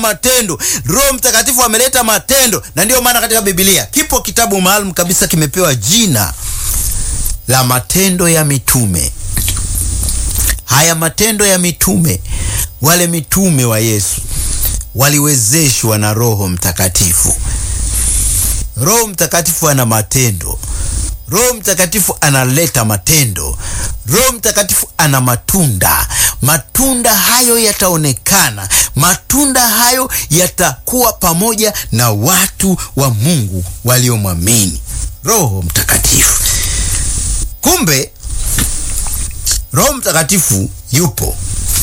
matendo. Roho Mtakatifu ameleta matendo, na ndiyo maana katika Biblia kipo kitabu maalum kabisa kimepewa jina la matendo ya mitume. Haya matendo ya mitume, wale mitume wa Yesu waliwezeshwa na Roho Mtakatifu. Roho Mtakatifu ana matendo. Roho Mtakatifu analeta matendo. Roho Mtakatifu ana matunda. Matunda hayo yataonekana, matunda hayo yatakuwa pamoja na watu wa Mungu waliomwamini Roho Mtakatifu. Kumbe Roho Mtakatifu yupo,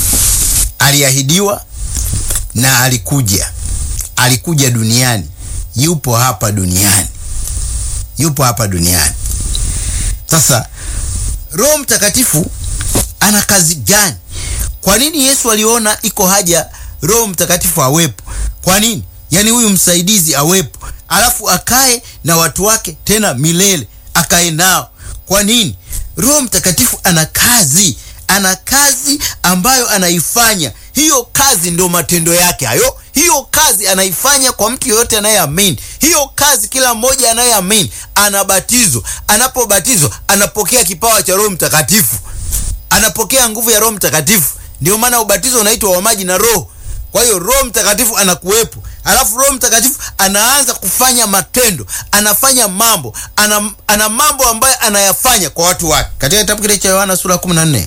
aliahidiwa na alikuja, alikuja duniani, yupo hapa duniani, yupo hapa duniani. Sasa Roho Mtakatifu ana kazi gani? Kwa nini Yesu aliona iko haja Roho Mtakatifu awepo? Kwa nini? Yaani huyu msaidizi awepo, alafu akae na watu wake tena milele, akae nao. Kwa nini? Roho Mtakatifu ana kazi, ana kazi ambayo anaifanya. Hiyo kazi ndio matendo yake hayo. Hiyo kazi anaifanya kwa mtu yoyote anayeamini. Hiyo kazi kila mmoja anayeamini anabatizwa. Anapobatizwa anapokea kipawa cha Roho Mtakatifu, anapokea nguvu ya Roho Mtakatifu. Ndio maana ubatizo unaitwa wa maji na Roho. Kwa hiyo Roho Mtakatifu anakuwepo, alafu Roho Mtakatifu anaanza kufanya matendo, anafanya mambo, ana, ana mambo ambayo anayafanya kwa watu wake. Katika kitabu kile cha Yohana sura 14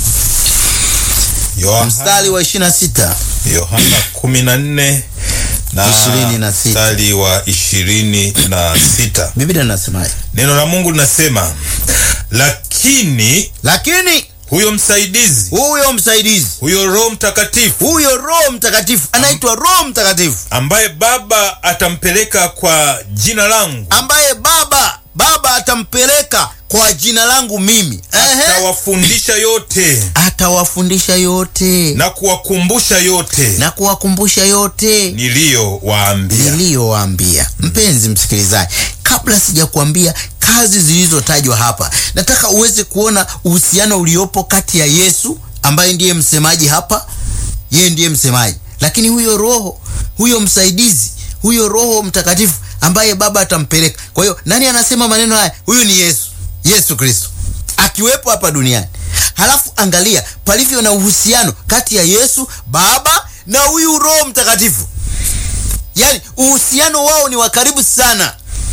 Yohana, mstari wa 26 Yohana 14 na Ishirini na sita. mstari wa ishirini na sita Biblia inasemaje? neno la Mungu linasema, lakini Lakini huyo msaidizi, huyo msaidizi, huyo Roho Mtakatifu huyo Roho Mtakatifu anaitwa Roho Mtakatifu ambaye Baba atampeleka kwa jina langu, ambaye Baba Baba atampeleka kwa jina langu mimi. Ehe. atawafundisha yote Atawafundisha yote na kuwakumbusha yote na kuwakumbusha yote niliyowaambia. niliyowaambia. Mpenzi msikilizaji, kabla sijakuambia kazi zilizotajwa hapa, nataka uweze kuona uhusiano uliopo kati ya Yesu ambaye ndiye msemaji hapa, yeye ndiye msemaji, lakini huyo Roho, huyo msaidizi, huyo Roho Mtakatifu ambaye Baba atampeleka. Kwa hiyo nani anasema maneno haya? Huyu ni Yesu, Yesu Kristo akiwepo hapa duniani. Halafu angalia palivyo na uhusiano kati ya Yesu Baba na huyu Roho Mtakatifu. Yaani uhusiano wao ni wa karibu sana.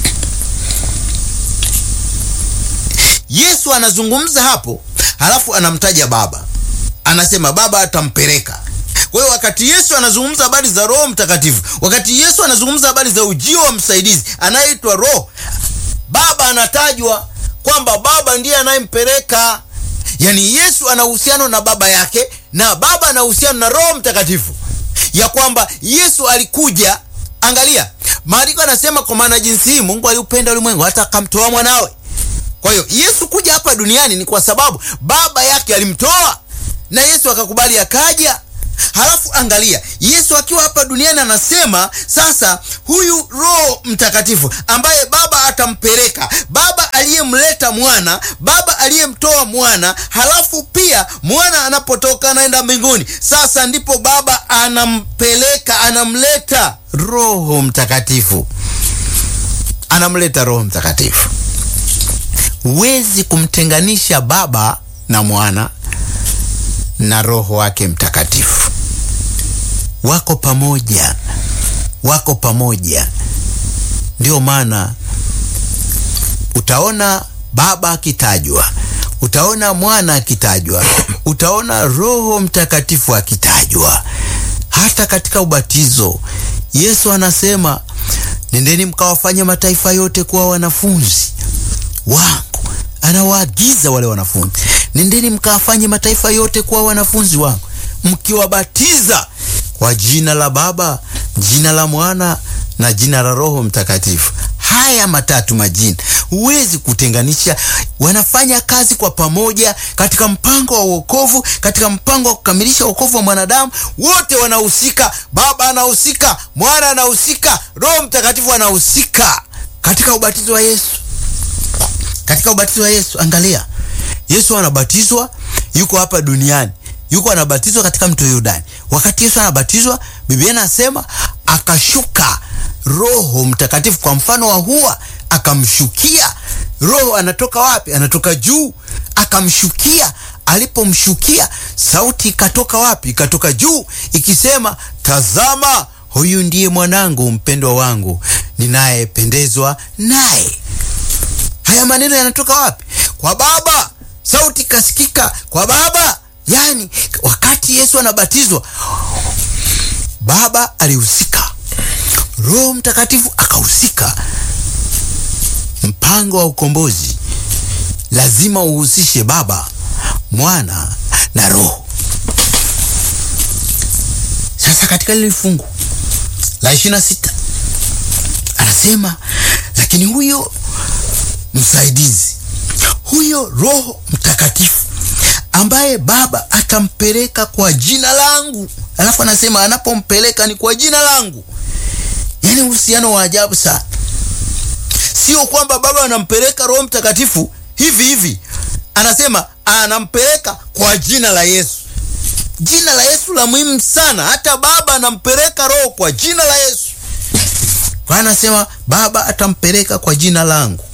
Yesu anazungumza hapo, halafu anamtaja Baba, anasema Baba atampeleka. Kwa hiyo wakati Yesu anazungumza habari za Roho Mtakatifu, wakati Yesu anazungumza habari za ujio wa msaidizi anayeitwa Roho, Baba anatajwa kwamba Baba ndiye anayempeleka. Yaani Yesu ana uhusiano na Baba yake na Baba ana uhusiano na Roho Mtakatifu, ya kwamba Yesu alikuja. Angalia maandiko anasema, kwa maana jinsi hii Mungu aliupenda ulimwengu hata akamtoa mwanawe. Kwa hiyo Yesu kuja hapa duniani ni kwa sababu Baba yake alimtoa na Yesu akakubali akaja. Halafu angalia Yesu akiwa hapa duniani anasema sasa, huyu Roho Mtakatifu ambaye Baba atampeleka, Baba aliyemleta mwana, Baba aliyemtoa mwana, halafu pia mwana anapotoka anaenda mbinguni, sasa ndipo Baba anampeleka, anamleta Roho Mtakatifu, anamleta Roho Mtakatifu. Huwezi kumtenganisha Baba na mwana na Roho wake Mtakatifu, wako pamoja, wako pamoja. Ndio maana utaona Baba akitajwa, utaona mwana akitajwa, utaona Roho Mtakatifu akitajwa. Hata katika ubatizo Yesu anasema, nendeni mkawafanye mataifa yote kuwa wanafunzi wangu. Anawaagiza wale wanafunzi, nendeni mkawafanye mataifa yote kuwa wanafunzi wangu, mkiwabatiza kwa jina la Baba, jina la Mwana na jina la Roho Mtakatifu. Haya matatu majina huwezi kutenganisha, wanafanya kazi kwa pamoja katika mpango wa wokovu, katika mpango wa kukamilisha wokovu wa mwanadamu. Wote wanahusika, Baba anahusika, Mwana anahusika, Roho Mtakatifu anahusika katika ubatizo wa Yesu katika ubatizo wa Yesu. Angalia, Yesu anabatizwa, yuko hapa duniani, yuko anabatizwa katika mto Yordani. Wakati Yesu anabatizwa, Biblia inasema akashuka Roho Mtakatifu kwa mfano wa hua, akamshukia. Roho anatoka wapi? Anatoka juu, akamshukia. Alipomshukia, sauti ikatoka wapi? Ikatoka juu ikisema, tazama, huyu ndiye mwanangu mpendwa wangu ninayependezwa naye. Haya maneno yanatoka wapi? Kwa Baba. Sauti ikasikika kwa Baba. Yani wakati Yesu anabatizwa, Baba alihusika, Roho Mtakatifu akahusika. Mpango wa ukombozi lazima uhusishe Baba, Mwana na Roho. Sasa katika lile fungu la ishirini na sita anasema lakini huyo msaidizi, huyo Roho Mtakatifu ambaye Baba atampeleka kwa jina langu. Alafu anasema anapompeleka ni kwa jina langu. Yaani uhusiano wa ajabu sana. Sio kwamba Baba anampeleka Roho Mtakatifu hivi hivi, anasema anampeleka kwa jina la Yesu. Jina la Yesu la muhimu sana. Hata Baba anampeleka Roho kwa jina la Yesu. Kwa anasema Baba atampeleka kwa jina langu.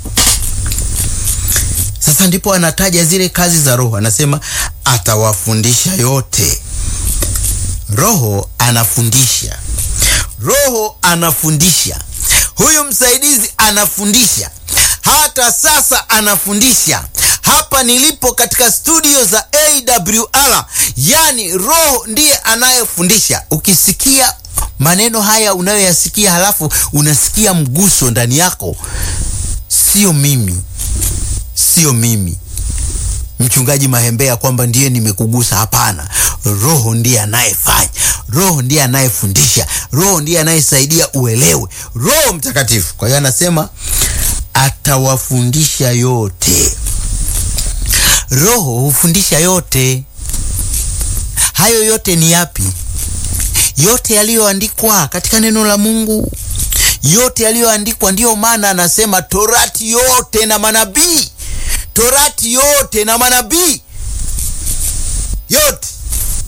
Sasa ndipo anataja zile kazi za Roho, anasema atawafundisha yote. Roho anafundisha, Roho anafundisha. Huyu msaidizi anafundisha, hata sasa anafundisha. Hapa nilipo katika studio za AWR, yani Roho ndiye anayefundisha. Ukisikia maneno haya unayoyasikia, halafu unasikia mguso ndani yako, sio mimi sio mimi mchungaji Mahembea kwamba ndiye nimekugusa. Hapana, Roho ndiye anayefanya, Roho ndiye anayefundisha, Roho ndiye anayesaidia uelewe, Roho Mtakatifu. Kwa hiyo anasema atawafundisha yote. Roho hufundisha yote. Hayo yote ni yapi? Yote yaliyoandikwa katika neno la Mungu, yote yaliyoandikwa. Ndiyo maana anasema Torati yote na manabii Torati yote na manabii yote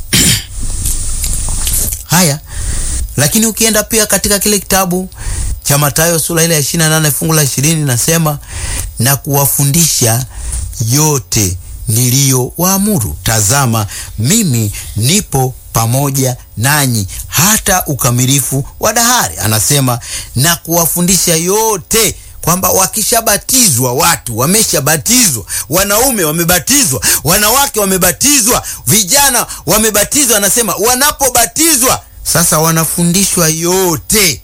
haya. Lakini ukienda pia katika kile kitabu cha Mathayo sura ile ya 28 fungu la 20 nasema, na kuwafundisha yote niliyowaamuru, tazama mimi nipo pamoja nanyi hata ukamilifu wa dahari. Anasema na kuwafundisha yote kwamba wakishabatizwa watu wameshabatizwa, wanaume wamebatizwa, wanawake wamebatizwa, vijana wamebatizwa. Anasema wanapobatizwa sasa wanafundishwa yote.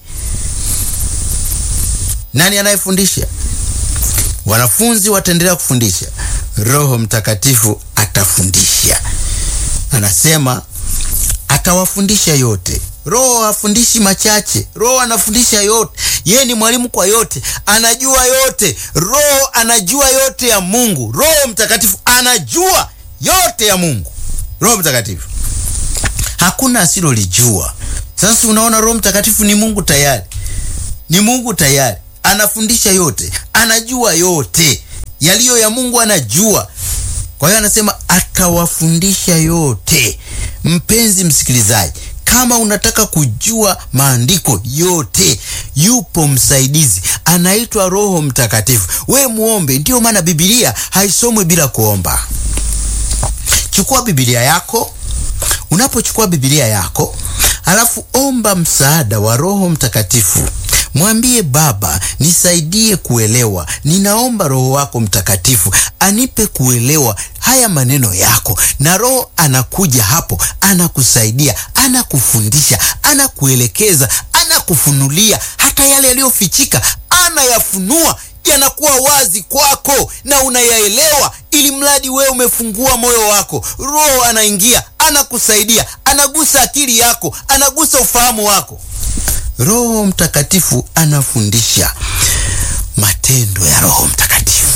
Nani anayefundisha? Wanafunzi wataendelea kufundisha, Roho Mtakatifu atafundisha. Anasema atawafundisha yote. Roho hafundishi machache, Roho anafundisha yote. Yeye ni mwalimu kwa yote, anajua yote. Roho anajua yote ya Mungu. Roho Mtakatifu anajua yote ya Mungu. Roho Mtakatifu hakuna asilolijua. Sasa unaona, Roho Mtakatifu ni Mungu tayari, ni Mungu tayari, anafundisha yote, anajua yote yaliyo ya Mungu, anajua. Kwa hiyo anasema atawafundisha yote. Mpenzi msikilizaji, kama unataka kujua maandiko yote, yupo msaidizi anaitwa Roho Mtakatifu. We muombe. Ndiyo maana Biblia haisomwi bila kuomba. Chukua Biblia yako. Unapochukua Biblia yako, alafu omba msaada wa Roho Mtakatifu. Mwambie Baba, nisaidie kuelewa. Ninaomba Roho wako Mtakatifu anipe kuelewa haya maneno yako, na Roho anakuja hapo, anakusaidia, anakufundisha, anakuelekeza, anakufunulia hata yale yaliyofichika, anayafunua yanakuwa wazi kwako na unayaelewa, ili mradi wewe umefungua moyo wako. Roho anaingia, anakusaidia, anagusa akili yako, anagusa ufahamu wako. Roho Mtakatifu anafundisha. Matendo ya Roho Mtakatifu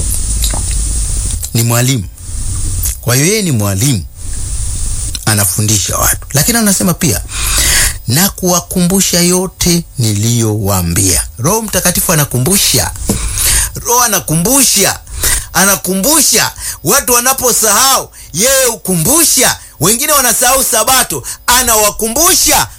ni mwalimu. Kwa hiyo yeye ni mwalimu, anafundisha watu, lakini anasema pia na kuwakumbusha yote niliyowaambia. Roho Mtakatifu anakumbusha. Roho anakumbusha, anakumbusha watu wanaposahau, yeye hukumbusha. Wengine wanasahau Sabato, anawakumbusha,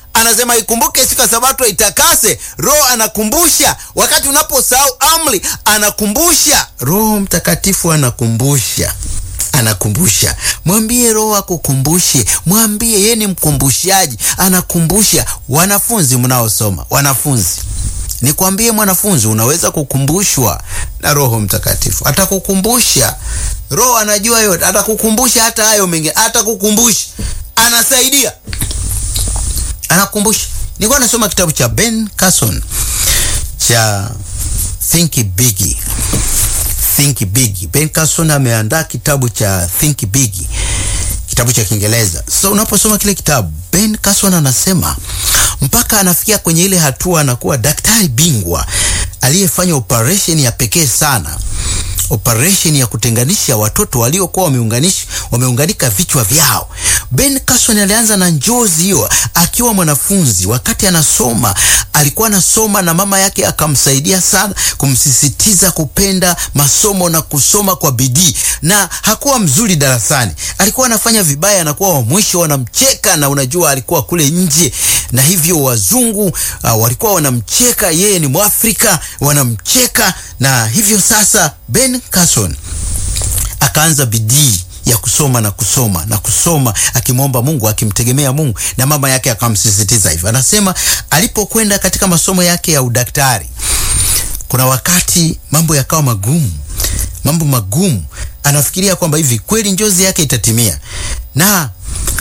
anasema ikumbuke siku ya sabato itakase. Roho anakumbusha wakati unaposahau amri, anakumbusha. Roho Mtakatifu anakumbusha anakumbusha. Mwambie Roho akukumbushe, mwambie yeye ni mkumbushaji, anakumbusha. Wanafunzi mnaosoma, wanafunzi, nikwambie mwanafunzi, unaweza kukumbushwa na Roho Mtakatifu, atakukumbusha. Roho anajua yote, atakukumbusha hata hayo mengine, atakukumbusha, anasaidia, anakumbusha. Nilikuwa nasoma kitabu cha Ben Carson cha Think Big Think Big. Ben Carson ameandaa kitabu cha Think Big, kitabu cha Kiingereza. So unaposoma kile kitabu, Ben Carson anasema mpaka anafikia kwenye ile hatua anakuwa daktari bingwa aliyefanya operation ya pekee sana, operation ya kutenganisha watoto waliokuwa wameunganisha wameunganika vichwa vyao. Ben Carson alianza na njozi hiyo akiwa mwanafunzi. Wakati anasoma, alikuwa anasoma na mama yake akamsaidia sana, kumsisitiza kupenda masomo na kusoma kwa bidii, na hakuwa mzuri darasani, alikuwa anafanya vibaya, anakuwa wa mwisho, wanamcheka. Na unajua alikuwa kule nje, na hivyo wazungu uh, walikuwa wanamcheka, yeye ni Mwafrika, wanamcheka. Na hivyo sasa Ben Carson akaanza bidii ya kusoma na kusoma na kusoma, akimwomba Mungu, akimtegemea Mungu, na mama yake akamsisitiza hivyo. Anasema alipokwenda katika masomo yake ya udaktari, kuna wakati mambo yakawa magumu, mambo magumu. Anafikiria kwamba hivi kweli njozi yake itatimia, na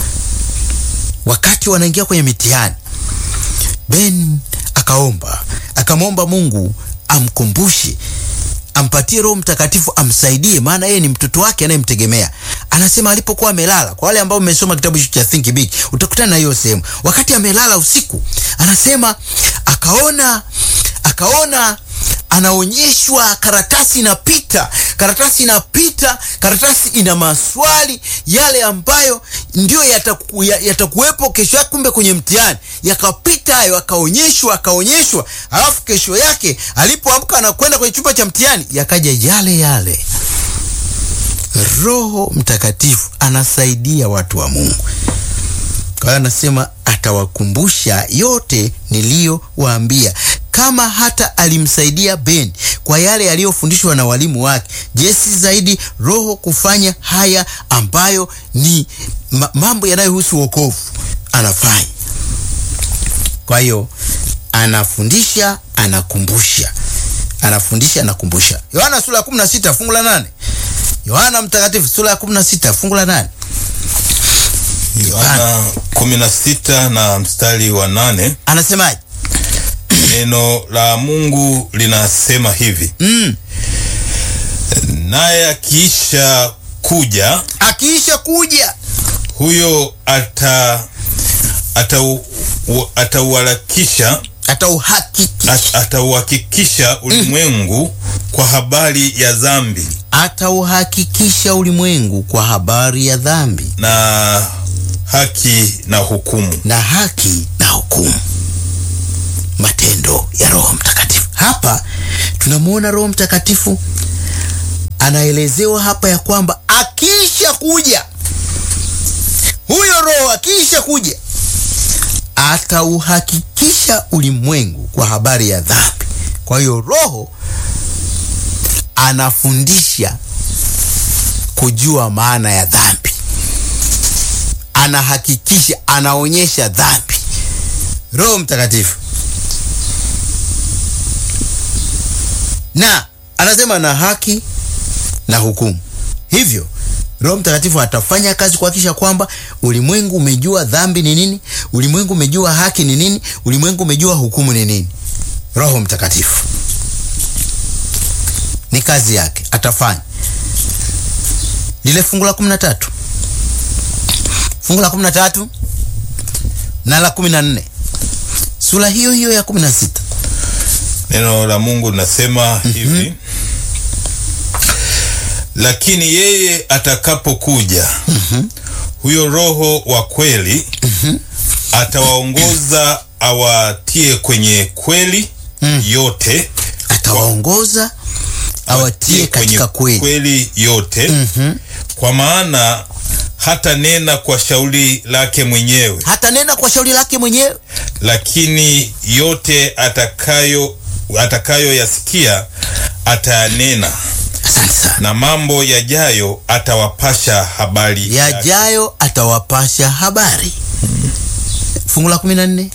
wakati wanaingia kwenye mitihani, Ben akaomba, akamwomba Mungu amkumbushe ampatie Roho Mtakatifu amsaidie, maana yeye ni mtoto wake anayemtegemea. Anasema alipokuwa amelala, kwa wale ambao mmesoma kitabu hicho cha Think Big utakutana na hiyo sehemu. Wakati amelala usiku, anasema akaona, akaona anaonyeshwa karatasi inapita, karatasi inapita, karatasi ina maswali yale ambayo ndio yataku, yatakuwepo kesho yake. Kumbe kwenye mtihani yakapita hayo, akaonyeshwa, akaonyeshwa, alafu kesho yake alipoamka na kwenda kwenye chumba cha mtihani yakaja yale yale. Roho Mtakatifu anasaidia watu wa Mungu. Kwa hiyo anasema atawakumbusha yote niliyowaambia. Kama hata alimsaidia Ben kwa yale aliyofundishwa na walimu wake, je, si zaidi Roho kufanya haya ambayo ni ma mambo yanayohusu wokovu anafanya. Kwa hiyo anafundisha, anakumbusha, anafundisha, anakumbusha. Yohana sura ya 16 fungu la 8. Yohana Mtakatifu sura ya 16 fungu la 8. Yohana 16 na mstari wa nane Anasemaje? neno la Mungu linasema hivi Mm. naye akiisha kuja Akiisha kuja huyo ata atau- u- atauharakisha atauhakiki at- atauhakikisha ulimwengu kwa habari ya dhambi atauhakikisha ulimwengu kwa habari ya dhambi na haki na hukumu. na haki na hukumu. Matendo ya Roho Mtakatifu. Hapa tunamwona Roho Mtakatifu anaelezewa hapa ya kwamba akiisha kuja, huyo Roho akiisha kuja atauhakikisha ulimwengu kwa habari ya dhambi. Kwa hiyo Roho anafundisha kujua maana ya dhambi, anahakikisha, anaonyesha dhambi. Roho Mtakatifu na anasema na haki na hukumu. Hivyo Roho Mtakatifu atafanya kazi kuhakikisha kwamba ulimwengu umejua dhambi ni nini, ulimwengu umejua haki ni nini, ulimwengu umejua hukumu ni nini. Roho Mtakatifu ni kazi yake, atafanya lile fungu la 13 fungu la 13 na la 14 sura hiyo hiyo ya 16 Neno la Mungu linasema hivi lakini yeye atakapokuja huyo Roho wa kweli atawaongoza awatie kwenye kweli yote atawaongoza awatie katika kweli. kweli yote kwa maana hata nena kwa shauri lake mwenyewe, hata nena kwa shauri lake mwenyewe lakini yote atakayo atakayoyasikia atayanena, asante sana na mambo yajayo atawapasha habari yake. yajayo atawapasha habari fungu la kumi na nne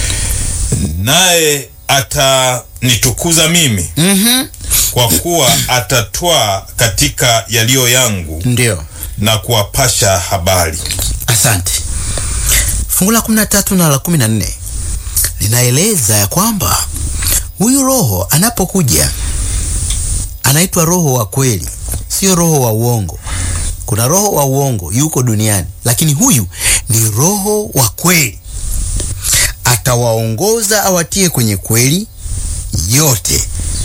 naye atanitukuza mimi, mm-hmm. kwa kuwa atatwaa katika yaliyo yangu ndio na kuwapasha habari. asante fungu la kumi na tatu na la kumi na nne linaeleza ya kwamba huyu roho anapokuja anaitwa roho wa kweli sio roho wa uongo kuna roho wa uongo yuko duniani lakini huyu ni roho wa kweli atawaongoza awatie kwenye kweli yote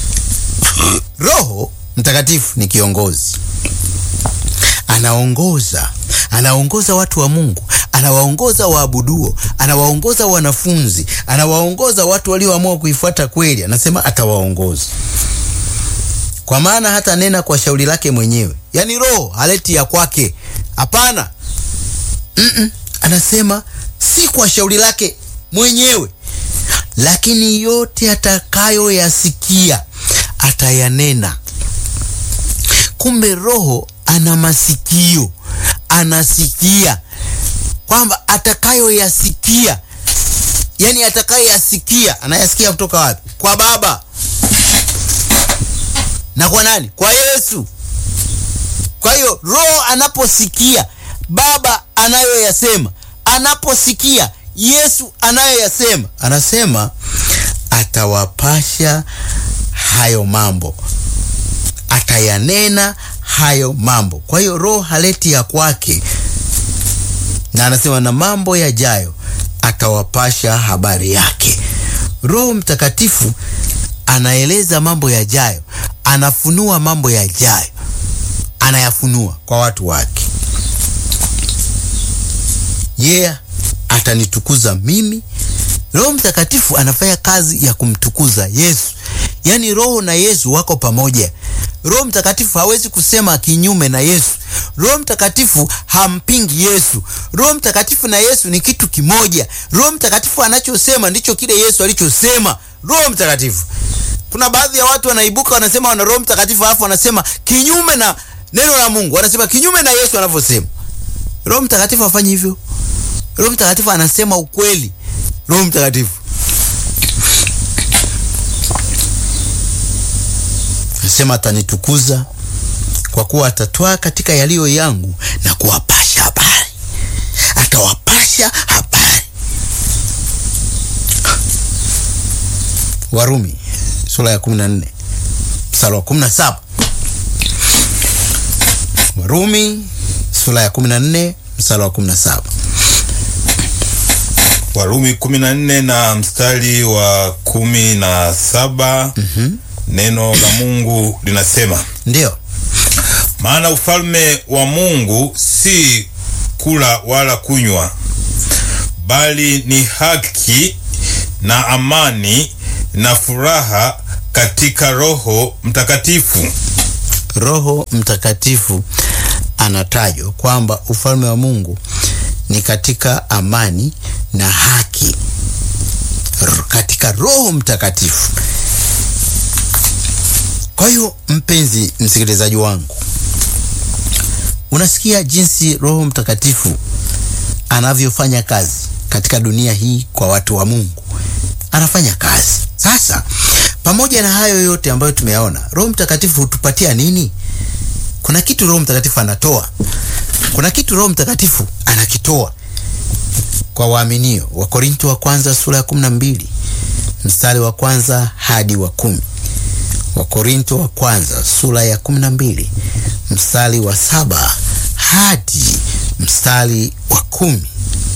roho mtakatifu ni kiongozi anaongoza anaongoza watu wa mungu anawaongoza waabuduo anawaongoza wanafunzi anawaongoza watu walioamua kuifuata kweli anasema atawaongoza kwa maana hata nena kwa shauri lake mwenyewe yaani roho haleti ya kwake hapana Mm-mm. anasema si kwa shauri lake mwenyewe lakini yote atakayoyasikia atayanena kumbe roho ana masikio anasikia kwamba atakayoyasikia yani atakayoyasikia anayasikia kutoka wapi kwa baba na kwa nani kwa yesu kwa hiyo roho anaposikia baba anayoyasema anaposikia yesu anayoyasema anasema atawapasha hayo mambo atayanena hayo mambo kwa hiyo roho haleti ya kwake na anasema na mambo yajayo atawapasha habari yake roho mtakatifu anaeleza mambo yajayo anafunua mambo yajayo anayafunua kwa watu wake yeye yeah, atanitukuza mimi roho mtakatifu anafanya kazi ya kumtukuza yesu yaani roho na yesu wako pamoja roho mtakatifu hawezi kusema kinyume na yesu roho mtakatifu hampingi yesu roho mtakatifu na yesu ni kitu kimoja roho mtakatifu anachosema ndicho kile yesu alichosema roho mtakatifu kuna baadhi ya watu wanaibuka wanasema wana roho mtakatifu alafu wanasema kinyume na neno la mungu wanasema kinyume na yesu anavyosema roho mtakatifu hafanyi hivyo roho mtakatifu anasema ukweli roho mtakatifu anasema atanitukuza kwa kuwa atatwaa katika yaliyo yangu na kuwapasha habari atawapasha habari warumi sura ya 14 mstari wa 17 warumi sura ya 14 mstari wa 17 Warumi 14 na mstari wa kumi na saba mm-hmm. neno la Mungu linasema ndio maana ufalme wa Mungu si kula wala kunywa, bali ni haki na amani na furaha katika Roho Mtakatifu. roho mtakatifu anatajwa kwamba ufalme wa mungu ni katika amani na haki R- katika roho mtakatifu kwa hiyo mpenzi msikilizaji wangu unasikia jinsi roho mtakatifu anavyofanya kazi katika dunia hii kwa watu wa mungu anafanya kazi sasa pamoja na hayo yote ambayo tumeyaona roho mtakatifu hutupatia nini kuna kitu roho mtakatifu anatoa kuna kitu roho mtakatifu anakitoa kwa waaminio wakorinto wa kwanza sura ya kumi na mbili mstari wa kwanza hadi wa kumi wakorinto wa kwanza sura ya kumi na mbili mstari wa saba hadi mstari wa kumi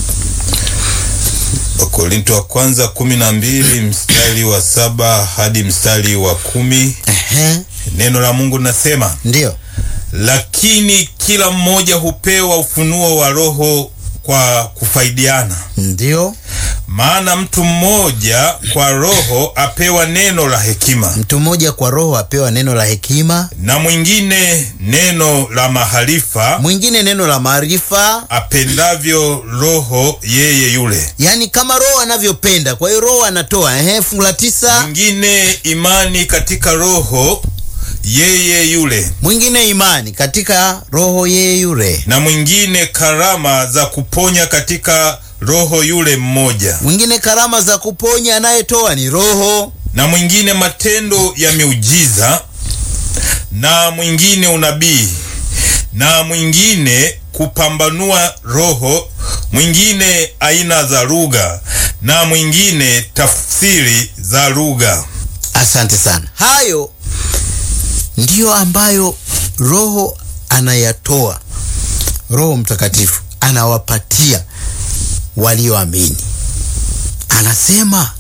Wakorinto wa kwanza kumi na mbili mstari wa saba hadi mstari wa kumi Ehe, neno la Mungu linasema ndio lakini kila mmoja hupewa ufunuo wa Roho kwa kufaidiana. ndio maana mtu mmoja kwa roho apewa neno la hekima mtu mmoja kwa roho apewa neno la hekima na mwingine neno la maharifa mwingine neno la maarifa apendavyo roho yeye yule yaani kama roho anavyopenda kwa hiyo roho anatoa ehe fungu la tisa mwingine imani katika roho yeye yule mwingine imani katika roho yeye yule na mwingine karama za kuponya katika roho yule mmoja mwingine karama za kuponya anayetoa ni roho na mwingine matendo ya miujiza na mwingine unabii na mwingine kupambanua roho mwingine aina za lugha na mwingine tafsiri za lugha asante sana hayo ndiyo ambayo roho anayatoa roho mtakatifu anawapatia walioamini anasema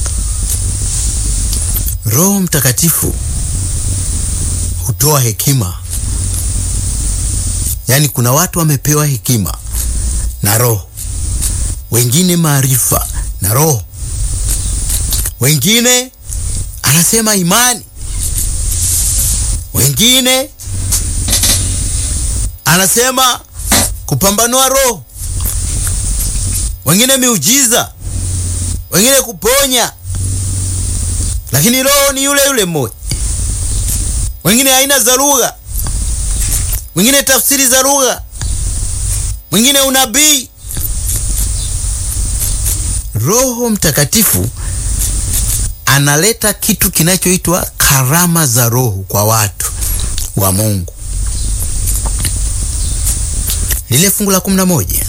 roho mtakatifu hutoa hekima yaani kuna watu wamepewa hekima na roho wengine maarifa na roho wengine anasema imani wengine anasema kupambanua roho wengine miujiza wengine kuponya lakini roho ni yule yule mmoja wengine aina za lugha wengine tafsiri za lugha mwingine unabii roho mtakatifu analeta kitu kinachoitwa karama za roho kwa watu wa mungu lile fungu la kumi na moja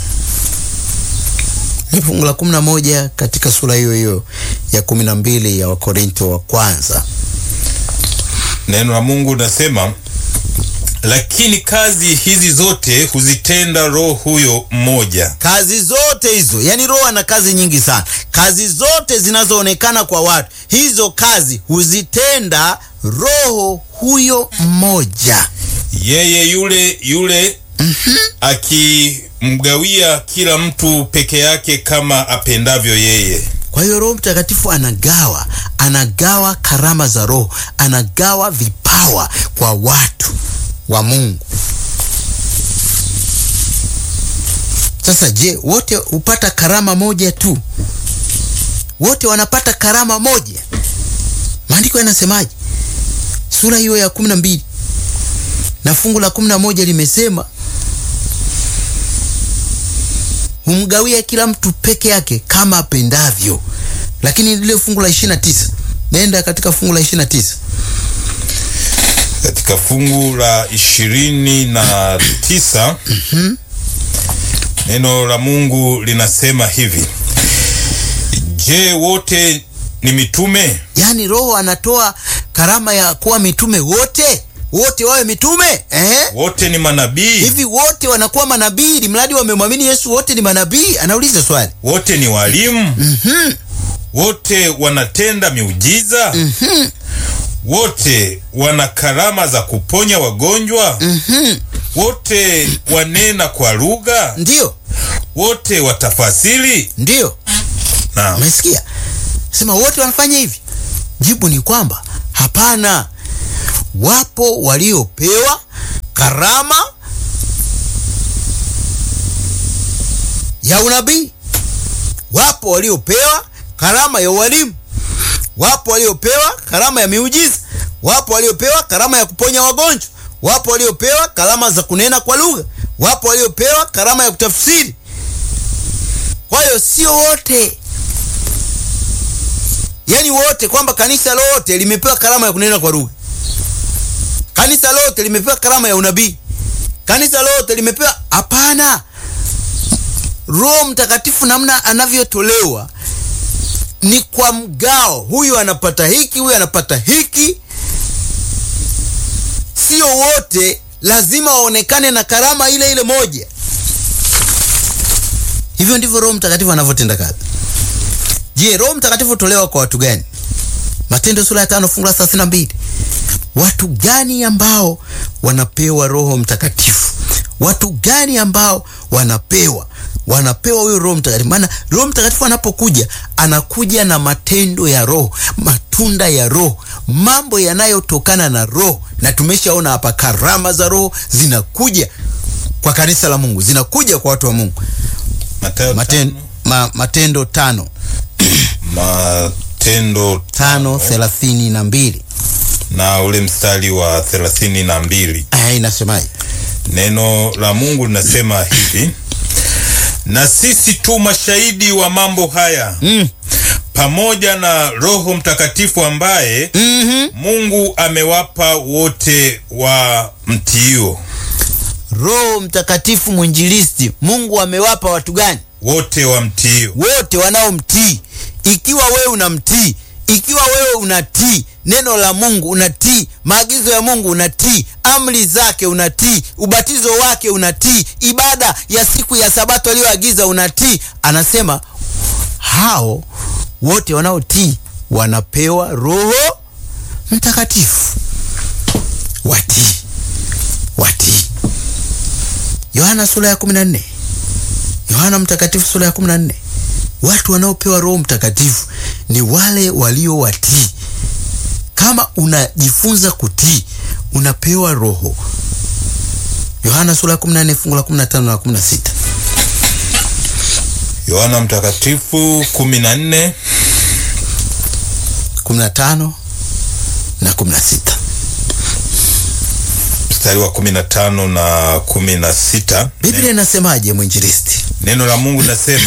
ni fungu la kumi na moja katika sura hiyo hiyo ya kumi na mbili ya wakorinto wa kwanza neno la mungu linasema lakini kazi hizi zote huzitenda roho huyo mmoja kazi zote hizo yani roho ana kazi nyingi sana kazi zote zinazoonekana kwa watu hizo kazi huzitenda roho huyo mmoja yeye yule yule akimgawia kila mtu peke yake kama apendavyo yeye kwa hiyo roho mtakatifu anagawa anagawa karama za roho anagawa vipawa kwa watu wa mungu sasa je wote hupata karama moja tu wote wanapata karama moja maandiko yanasemaje sura hiyo ya kumi na mbili na fungu la kumi na moja limesema humgawia kila mtu peke yake kama apendavyo lakini lile fungu la ishiri na tisa nenda katika fungu la ishiri na tisa katika fungu la ishirini na tisa neno la mungu linasema hivi je wote ni mitume yaani roho anatoa karama ya kuwa mitume wote wote wawe mitume eh? wote ni manabii hivi wote wanakuwa manabii ili mradi wamemwamini yesu wote ni manabii anauliza swali wote ni walimu wote wanatenda miujiza wote wana karama za kuponya wagonjwa wote wanena kwa lugha ndiyo wote watafasiri ndiyo naam umesikia sema wote wanafanya hivi jibu ni kwamba hapana wapo waliopewa karama ya unabii wapo waliopewa karama ya ualimu wapo waliopewa karama ya miujiza wapo waliopewa karama ya kuponya wagonjwa wapo waliopewa karama za kunena kwa lugha wapo waliopewa karama ya kutafsiri kwa hiyo sio wote yaani wote kwamba kanisa lote limepewa karama ya kunena kwa lugha kanisa lote limepewa karama ya unabii kanisa lote limepewa hapana roho mtakatifu namna anavyotolewa ni kwa mgao huyu anapata hiki huyu anapata hiki sio wote lazima waonekane na karama ile ile moja hivyo ndivyo roho mtakatifu anavyotenda kazi je roho mtakatifu hutolewa kwa watu gani matendo sura ya tano fungu la thelathini na mbili watu gani ambao wanapewa roho mtakatifu watu gani ambao wanapewa wanapewa huyo Roho Mtakatifu. Maana Roho Mtakatifu anapokuja anakuja na matendo ya Roho, matunda ya Roho, mambo yanayotokana na Roho, na tumeshaona hapa karama za Roho zinakuja kwa kanisa la Mungu, zinakuja kwa watu wa Mungu. Mathayo Maten, tano, ma, Matendo tano Matendo tano thelathini na mbili na ule mstari wa thelathini na mbili aya inasemaje? neno la Mungu linasema hivi: na sisi tu mashahidi wa mambo haya mm. pamoja na Roho Mtakatifu ambaye mm Mungu amewapa wote wa mtiio. Roho Mtakatifu mwinjilisti, Mungu amewapa watu gani? Wote wa mtiio. wote wanaomtii. Ikiwa wewe unamtii, ikiwa wewe unatii neno la Mungu, unatii maagizo ya Mungu, unatii amri zake, unatii ubatizo wake, unatii ibada ya siku ya Sabato aliyoagiza, unatii, anasema hao wote wanaotii wanapewa Roho Mtakatifu. Watii, watii. Yohana sura ya 14 Yohana Mtakatifu sura ya 14. Watu wanaopewa Roho Mtakatifu ni wale walio watii. Kama unajifunza kutii, unapewa Roho. Yohana sura ya 14 fungu la 15 na 16. Yohana Mtakatifu 14 15 na 16. mstari wa 15 na 16. Biblia inasemaje mwinjilisti? Neno la Mungu linasema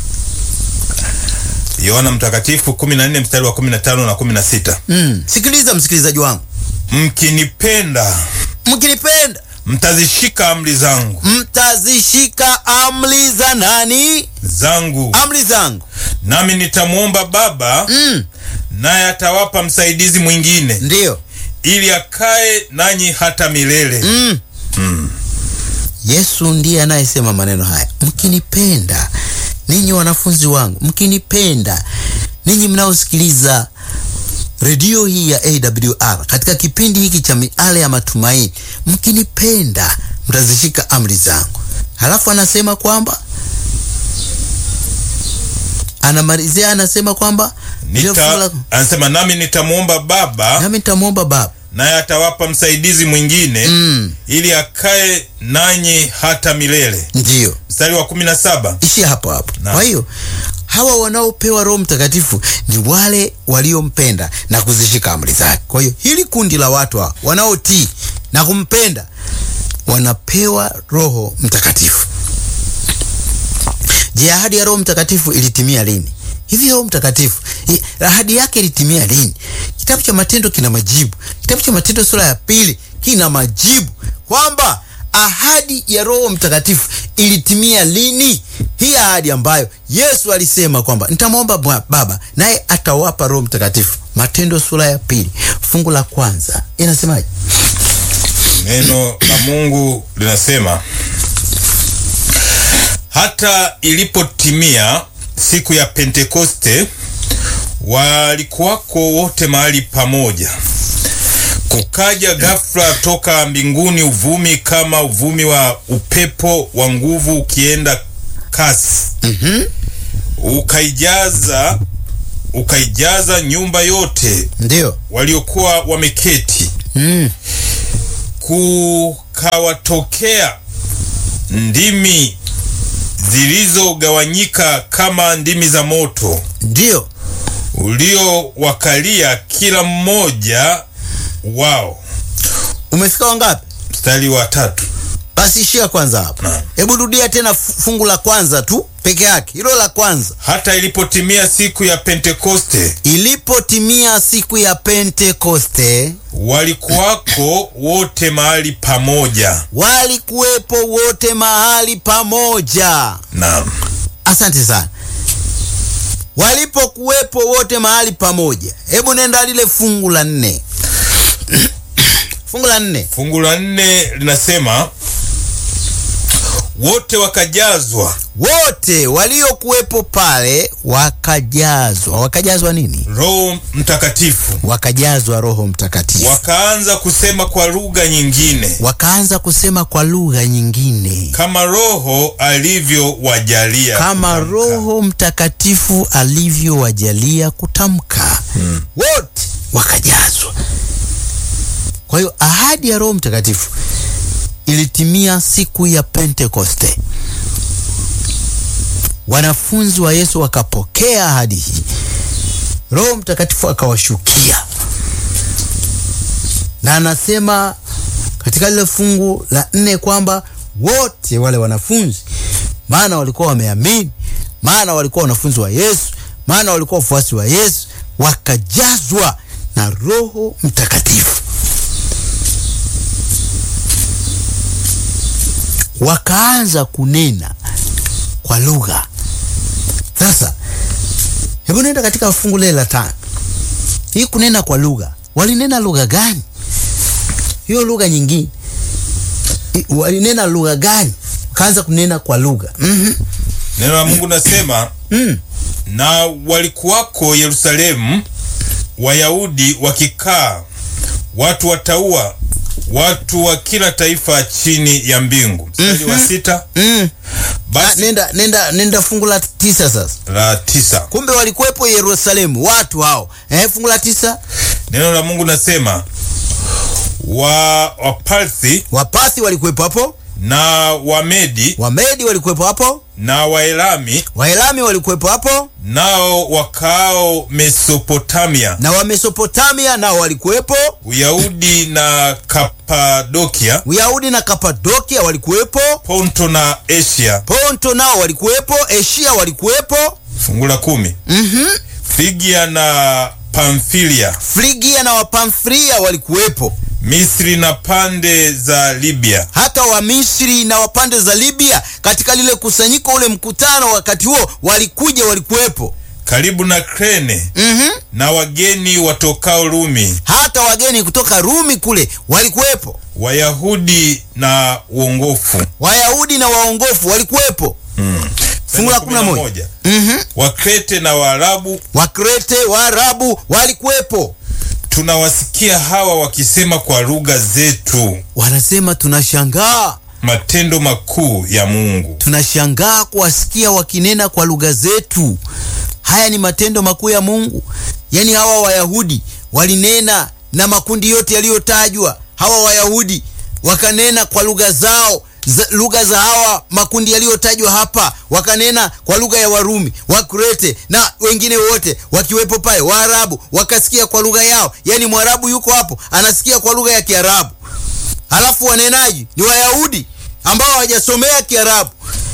Yohana Mtakatifu 14 mstari wa 15 na 16, Mm. Sikiliza msikilizaji wangu, mkinipenda mkinipenda mtazishika amri zangu mtazishika amri za nani? zangu, Amri zangu. nami nitamwomba Baba Mm. naye atawapa msaidizi mwingine Ndiyo. ili akae nanyi hata milele. Mm. Yesu ndiye anayesema maneno haya, mkinipenda ninyi wanafunzi wangu, mkinipenda ninyi mnaosikiliza redio hii ya AWR katika kipindi hiki cha miale ya matumaini, mkinipenda mtazishika amri zangu. Halafu anasema kwamba anamalizia, anasema kwamba lile fungu Nita, la- anasema nami nitamwomba Baba nami nitamwomba Baba naye atawapa msaidizi mwingine Mm. ili akae nanyi hata milele. ndiyo Mstari wa 17 ishia hapo hapo. Na. Kwa hiyo hawa wanaopewa Roho Mtakatifu ni wale waliompenda na kuzishika amri zake. Kwa hiyo hili kundi la watu hawa wanaotii na kumpenda wanapewa Roho Mtakatifu. Je, ahadi ya Roho Mtakatifu ilitimia lini? Hivi Roho Mtakatifu i- ahadi yake ilitimia lini? Kitabu cha Matendo kina majibu. Kitabu cha Matendo sura ya pili kina majibu kwamba ahadi ya Roho Mtakatifu ilitimia lini? Hii ahadi ambayo Yesu alisema kwamba nitamwomba Bwa- Baba naye atawapa Roho Mtakatifu. Matendo sura ya pili fungu la kwanza inasemaje? neno la Mungu linasema hata ilipotimia siku ya Pentekoste walikuwako wote mahali pamoja. Kukaja ghafla toka mbinguni uvumi kama uvumi wa upepo wa nguvu ukienda kasi, ukaijaza ukaijaza nyumba yote Ndiyo. waliokuwa wameketi Mm. kukawatokea ndimi zilizogawanyika kama ndimi za moto Ndiyo. uliowakalia kila mmoja wao. Umefika wangapi? Mstari wa tatu. Basi ishia kwanza hapo. Naam. Hebu rudia tena fu- fungu la kwanza tu peke yake, hilo la kwanza. Hata ilipotimia siku ya Pentekoste, Ilipotimia siku ya Pentekoste, walikuwako wote mahali pamoja. walikuwepo wote mahali pamoja. Naam, Asante sana. Walipokuwepo wote mahali pamoja, hebu nenda lile fungu la nne. fungu la nne. fungu la nne linasema wote wakajazwa wote waliokuwepo pale wakajazwa. Wakajazwa nini? Roho Mtakatifu, Wakajazwa Roho Mtakatifu, wakaanza kusema kwa lugha nyingine wakaanza kusema kwa lugha nyingine kama Roho alivyowajalia kama kutamka. Roho Mtakatifu alivyowajalia kutamka. Wote wakajazwa. Kwa hiyo ahadi ya Roho Mtakatifu ilitimia siku ya Pentekoste. Wanafunzi wa Yesu wakapokea ahadi hii, Roho Mtakatifu akawashukia, na anasema katika lile fungu la nne kwamba wote wale wanafunzi, maana walikuwa wameamini, maana walikuwa wanafunzi wa Yesu, maana walikuwa wafuasi wa Yesu, wakajazwa na Roho Mtakatifu, wakaanza kunena kwa lugha. Sasa hebu nenda katika fungu lile la tano. Hii kunena kwa lugha, walinena lugha gani? Hiyo lugha nyingine I- walinena lugha gani? Wakaanza kunena kwa lugha mm Neno la Mungu nasema Mm. na walikuwako Yerusalemu Wayahudi wakikaa, watu wataua, watu wa kila taifa chini ya mbingu. Mstari wa sita. mm. Ah, Basi nenda, nenda, nenda fungu la tisa sasa. la tisa, Kumbe walikuwepo Yerusalemu watu hao eh, fungu la tisa. neno la Mungu nasema wa Waparthi Wapathi walikuwepo hapo, na Wamedi Wamedi walikuwepo hapo, na Waelami Waelami walikuwepo hapo, nao wakaao Mesopotamia, na Wamesopotamia nao walikuwepo, Uyahudi na Kapadokia, Uyahudi na Kapadokia walikuwepo, Ponto na Asia. Ponto nao walikuwepo, Asia walikuwepo, Fungu la kumi. mhm, Frigia na Pamfilia, Frigia na Wapamfilia walikuwepo, Misri na pande za Libya, hata Wamisri na wapande za Libya. Katika lile kusanyiko, ule mkutano, wakati huo walikuja, walikuwepo, karibu na Krene mhm, na wageni watokao Rumi, hata wageni kutoka Rumi kule walikuwepo, Wayahudi na uongofu. Wayahudi na waongofu walikuwepo. Fungu la kumi na moja. Mhm. Wakrete na Waarabu, Wakrete, Waarabu walikuwepo. tunawasikia hawa wakisema kwa lugha zetu Wanasema tunashangaa, matendo makuu ya Mungu. tunashangaa kuwasikia wakinena kwa lugha zetu. Haya ni matendo makuu ya Mungu. Yaani hawa Wayahudi walinena na makundi yote yaliyotajwa. Hawa Wayahudi wakanena kwa lugha zao za, lugha za hawa makundi yaliyotajwa hapa, wakanena kwa lugha ya Warumi, Wakrete na wengine wote wakiwepo pale. Waarabu wakasikia kwa lugha yao, yaani Mwarabu yuko hapo anasikia kwa lugha ya Kiarabu, halafu wanenaji ni Wayahudi ambao hawajasomea Kiarabu.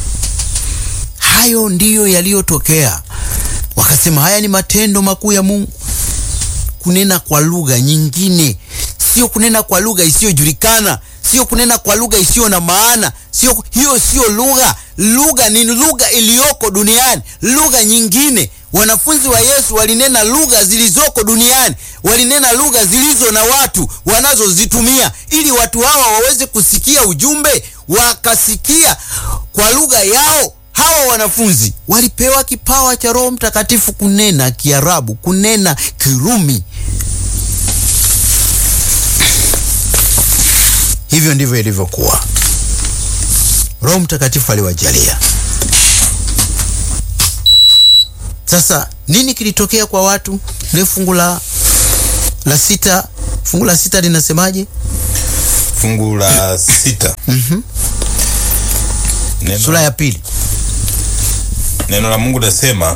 Hayo ndiyo yaliyotokea. Wakasema haya ni matendo makuu ya Mungu. Kunena kwa lugha nyingine, sio kunena kwa lugha isiyojulikana, sio kunena kwa lugha isiyo na maana, sio hiyo, sio lugha. Lugha ni lugha iliyoko duniani, lugha nyingine. Wanafunzi wa Yesu walinena lugha zilizoko duniani, walinena lugha zilizo na watu wanazozitumia, ili watu hawa waweze kusikia ujumbe, wakasikia kwa lugha yao. Hawa wanafunzi walipewa kipawa cha Roho Mtakatifu kunena Kiarabu, kunena Kirumi. Hivyo ndivyo ilivyokuwa. Roho Mtakatifu aliwajalia. Sasa nini kilitokea kwa watu? Ile fungu la la sita, fungu la sita linasemaje? Fungu la sita. Neno, Sura ya pili. neno la Mungu nasema,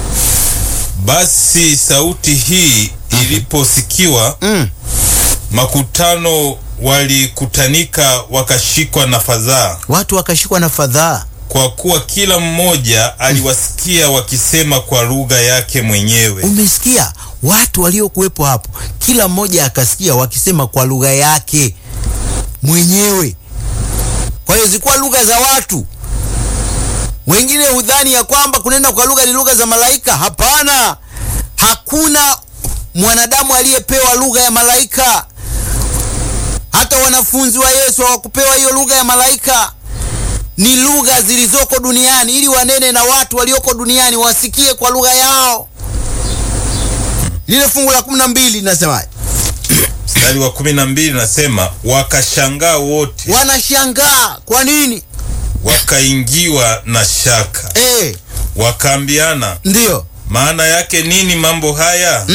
basi sauti hii iliposikiwa Mm. makutano walikutanika wakashikwa na fadhaa, Watu wakashikwa na fadhaa. kwa kuwa kila mmoja aliwasikia wakisema kwa lugha yake mwenyewe. Umesikia watu waliokuwepo hapo, kila mmoja akasikia wakisema kwa lugha yake mwenyewe. Kwa hiyo zilikuwa lugha za watu. Wengine hudhani ya kwamba kunena kwa lugha ni lugha za malaika. Hapana, hakuna mwanadamu aliyepewa lugha ya malaika. Hata wanafunzi wa Yesu hawakupewa hiyo lugha ya malaika. ni lugha zilizoko duniani, ili wanene na watu walioko duniani wasikie kwa lugha yao. Lile fungu la kumi na mbili linasemaje? Mstari wa kumi na mbili nasema wakashangaa wote, Wanashangaa kwa nini? wakaingiwa na shaka, Eh, wakaambiana ndiyo maana yake nini mambo haya?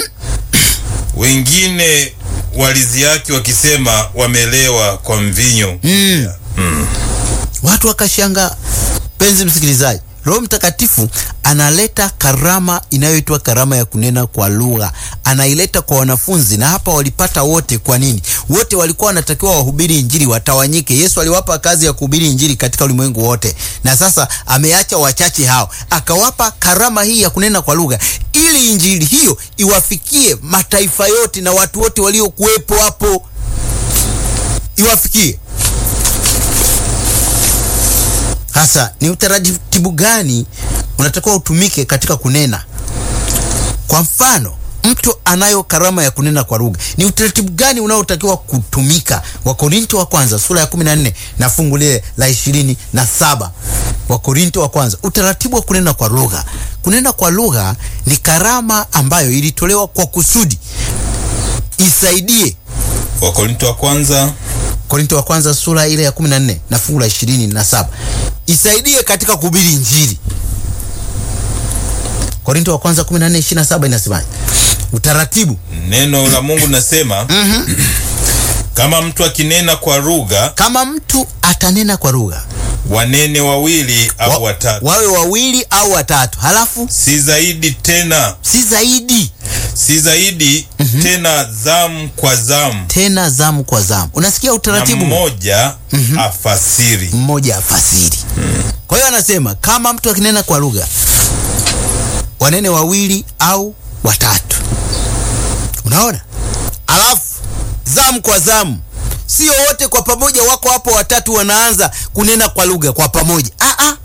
Wengine waliziaki wakisema wamelewa kwa mvinyo. watu wakashangaa. Penzi msikilizaji, Roho Mtakatifu analeta karama inayoitwa karama ya kunena kwa lugha, anaileta kwa wanafunzi, na hapa walipata wote. Kwa nini? Wote walikuwa wanatakiwa wahubiri Injili, watawanyike. Yesu aliwapa kazi ya kuhubiri Injili katika ulimwengu wote, na sasa ameacha wachache hao, akawapa karama hii ya kunena kwa lugha, ili Injili hiyo iwafikie mataifa yote na watu wote waliokuwepo hapo, iwafikie Hasa ni utaratibu gani unatakiwa utumike katika kunena? Kwa mfano, mtu anayo karama ya kunena kwa lugha, ni utaratibu gani unaotakiwa kutumika? Wakorinto wa kwanza sura ya 14 na fungu lile la ishirini na saba. Wakorinto wa kwanza, utaratibu wa kunena kwa lugha. Kunena kwa lugha ni karama ambayo ilitolewa kwa kusudi isaidie Wakorinto wa kwanza Korinto wa kwanza sura ile ya 14 na fungu la 27 isaidie katika kuhubiri Injili. Korinto wa kwanza 14 27 inasemaje? Utaratibu neno la Mungu nasema kama mtu akinena kwa lugha, kama mtu atanena kwa lugha wanene wawili au wa, watatu, wawe wawili au watatu, halafu si zaidi tena, si zaidi, si zaidi tena, zamu kwa zamu, tena zamu kwa zamu. Unasikia na utaratibu? mmoja afasiri. mmoja afasiri. Kwa hiyo anasema kama mtu akinena kwa lugha wanene wawili au watatu. Unaona, alafu zamu kwa zamu, sio wote kwa pamoja wako hapo watatu wanaanza kunena kwa lugha kwa pamoja. Ah, ah.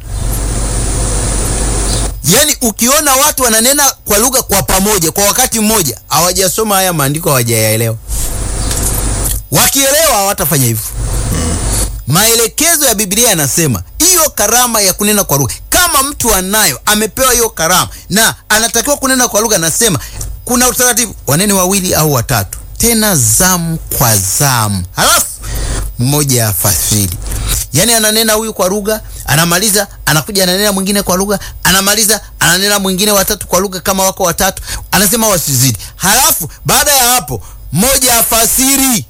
Yaani ukiona watu wananena kwa lugha kwa pamoja kwa wakati mmoja, hawajasoma haya maandiko, hawajayaelewa. Wakielewa hawatafanya hivyo. Maelekezo ya Biblia yanasema hiyo karama ya kunena kwa lugha, kama mtu anayo, amepewa hiyo karama na anatakiwa kunena kwa lugha, anasema kuna utaratibu, wanene wawili au watatu, tena zamu kwa zamu, halafu mmoja afasiri. Yaani ananena huyu kwa lugha, anamaliza, anakuja ananena mwingine kwa lugha, anamaliza, ananena mwingine watatu kwa lugha, kama wako watatu, anasema wasizidi. Halafu baada ya hapo, mmoja afasiri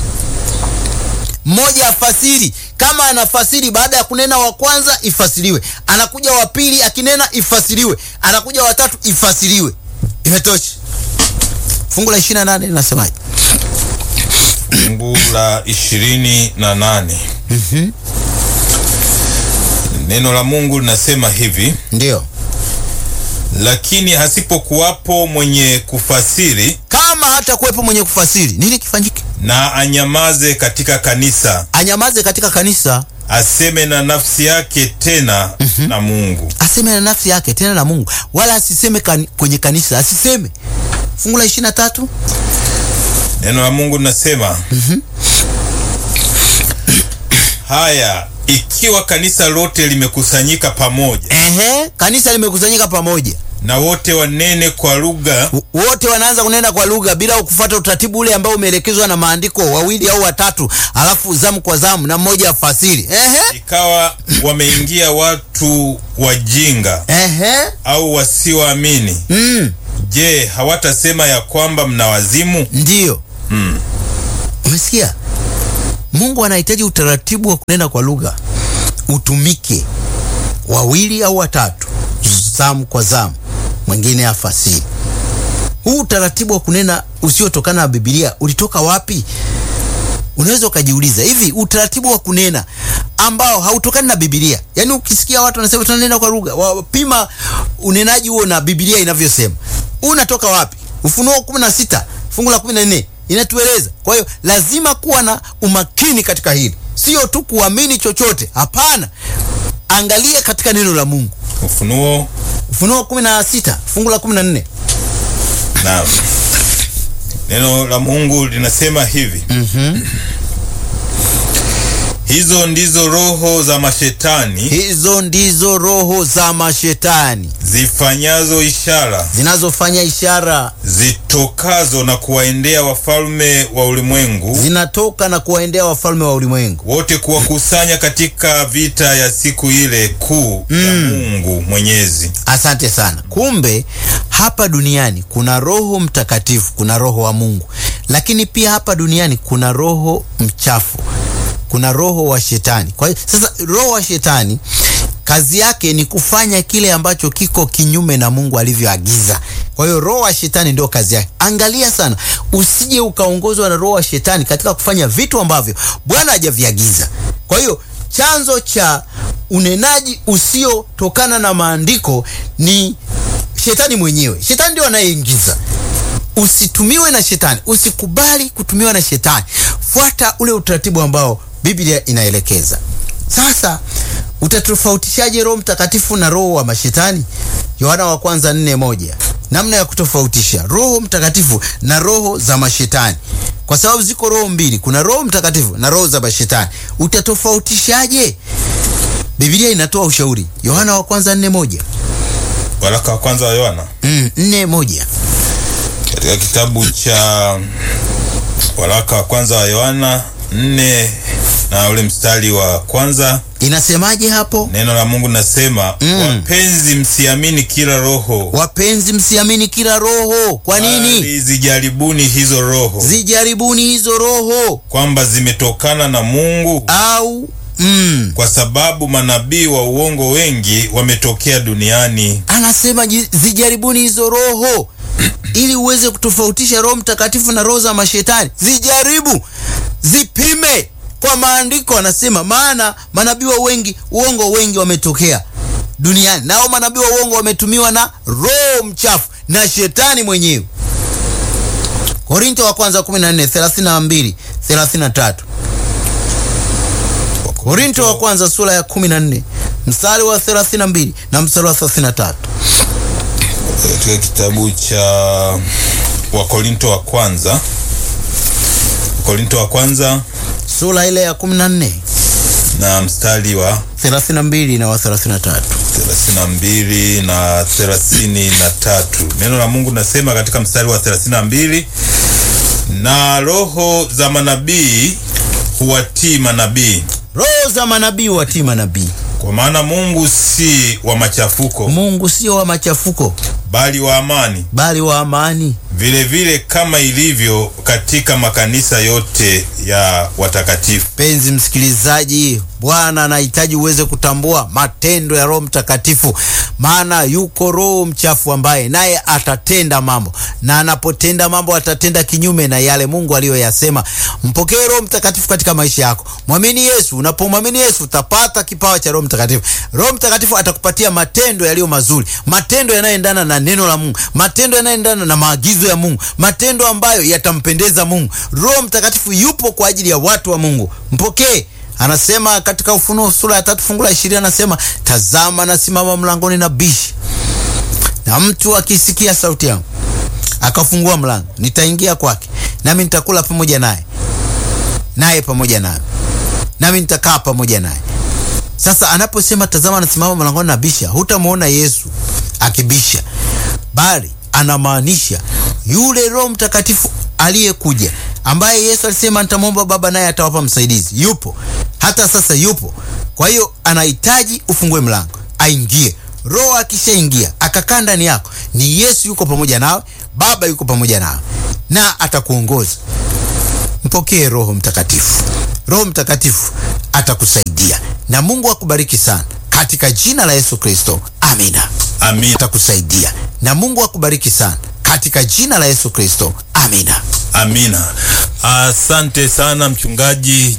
mmoja afasiri. Kama anafasiri baada ya kunena wa kwanza ifasiriwe, anakuja wa pili akinena ifasiriwe, anakuja watatu ifasiriwe. Imetosha. Fungu la 28 linasemaje? Fungu la ishirini na nane neno la Mungu linasema hivi: Ndio, lakini hasipokuwapo mwenye kufasiri, kama hata kuwepo mwenye kufasiri, nini kifanyike? na anyamaze katika kanisa, Anyamaze katika kanisa, aseme na nafsi yake tena na Mungu. aseme na nafsi yake tena na Mungu, wala asiseme kani, kwenye kanisa, asiseme. Fungu la 23 Neno la Mungu linasema haya, ikiwa kanisa lote limekusanyika pamoja, ehe, kanisa limekusanyika pamoja na wote wanene kwa lugha, wote wanaanza kunena kwa lugha bila kufuata utaratibu ule ambao umeelekezwa na maandiko, wawili au watatu, alafu zamu kwa zamu na mmoja afasiri. Ehe, ikawa wameingia watu wajinga ehe, au wasioamini, mm, je, hawatasema ya kwamba mna wazimu? ndiyo. Umesikia? Mungu anahitaji utaratibu wa kunena kwa lugha utumike, wawili au watatu, zamu kwa zamu, mwingine afasiri. Huu utaratibu wa kunena usiotokana na Biblia ulitoka wapi? Unaweza ukajiuliza, hivi utaratibu wa kunena ambao hautokani na Biblia, yaani ukisikia watu wanasema tunanena kwa lugha, wapima unenaji huo na Biblia inavyosema, unatoka wapi? Ufunuo 16 fungu la 14 inatueleza. Kwa hiyo lazima kuwa na umakini katika hili, sio tu kuamini chochote. Hapana, angalia katika neno la Mungu. Ufunuo Ufunuo 16 fungu la 14 na neno la Mungu linasema hivi hizo ndizo roho za mashetani hizo ndizo roho za mashetani zifanyazo ishara zinazofanya ishara zitokazo na kuwaendea wafalme wa ulimwengu zinatoka na kuwaendea wafalme wa ulimwengu wote kuwakusanya katika vita ya siku ile kuu ya Mungu Mwenyezi. asante sana kumbe hapa duniani kuna roho mtakatifu kuna roho wa mungu lakini pia hapa duniani kuna roho mchafu kuna roho wa shetani kwa hiyo sasa roho wa shetani kazi yake ni kufanya kile ambacho kiko kinyume na mungu alivyoagiza kwa hiyo roho wa shetani ndio kazi yake angalia sana usije ukaongozwa na roho wa shetani katika kufanya vitu ambavyo bwana hajaviagiza kwa hiyo chanzo cha unenaji usiotokana na maandiko ni shetani mwenyewe shetani ndio anayeingiza usitumiwe na shetani usikubali kutumiwa na shetani fuata ule utaratibu ambao biblia inaelekeza sasa utatofautishaje roho mtakatifu na roho wa mashetani yohana wa kwanza nne moja namna ya kutofautisha roho mtakatifu na roho za mashetani kwa sababu ziko roho mbili kuna roho mtakatifu na roho za mashetani utatofautishaje biblia inatoa ushauri yohana wa kwanza nne moja Waraka wa kwanza wa Yohana mm, nne moja katika kitabu cha waraka wa kwanza wa Yohana nne na ule mstari wa kwanza inasemaje hapo neno la Mungu nasema Mm. wapenzi, msiamini kila roho, wapenzi msiamini kila roho kwa nini bali zijaribuni hizo roho zijaribuni hizo roho kwamba zimetokana na Mungu, au mm, kwa sababu manabii wa uongo wengi wametokea duniani. anasema ji- zijaribuni hizo roho ili uweze kutofautisha roho mtakatifu na roho za mashetani zijaribu zipime kwa maandiko anasema maana manabii wa wengi uongo wengi wametokea duniani nao manabii wa uongo wametumiwa na roho mchafu na shetani mwenyewe korinto wa kwanza 14 32 33 korinto wa kwanza sura ya 14 mstari wa 32 na mstari wa 33 katika kitabu cha Wakorinto wa kwanza Wakorinto wa kwanza sura ile ya 14 na mstari wa 32 na wa 33 32 na 33. Neno la Mungu nasema katika mstari wa 32, na roho za manabii huwatii manabii, roho za manabii watii manabii kwa maana Mungu si wa machafuko, mungu sio wa machafuko bali wa amani, bali wa amani vile vile kama ilivyo katika makanisa yote ya watakatifu. penzi msikilizaji bwana anahitaji uweze kutambua matendo ya roho mtakatifu maana yuko roho mchafu ambaye naye atatenda mambo na anapotenda mambo atatenda kinyume na yale mungu aliyoyasema mpokee roho mtakatifu katika maisha yako mwamini yesu unapomwamini yesu utapata kipawa cha roho mtakatifu roho mtakatifu atakupatia matendo yaliyo mazuri matendo yanayoendana na neno la mungu matendo yanayoendana na maagizo ya mungu matendo ambayo yatampendeza mungu roho mtakatifu yupo kwa ajili ya watu wa mungu mpokee anasema katika ufunuo sura ya tatu fungu la ishirini anasema tazama nasimama mlangoni na bishi na mtu akisikia sauti yangu akafungua mlango nitaingia kwake nami nitakula pamoja naye naye pamoja naye nami nitakaa pamoja naye sasa anaposema tazama anasimama mlangoni na bisha hutamwona yesu akibisha bali anamaanisha yule roho mtakatifu aliyekuja ambaye yesu alisema nitamwomba baba naye atawapa msaidizi yupo hata sasa yupo kwa hiyo anahitaji ufungue mlango aingie roho akishaingia akakaa ndani yako ni yesu yuko pamoja nawe baba yuko pamoja nawe na atakuongoza mpokee roho mtakatifu roho mtakatifu atakusaidia na mungu akubariki sana katika jina la yesu kristo amina Amina. atakusaidia na mungu akubariki sana katika jina la yesu kristo amina Amina. Asante sana mchungaji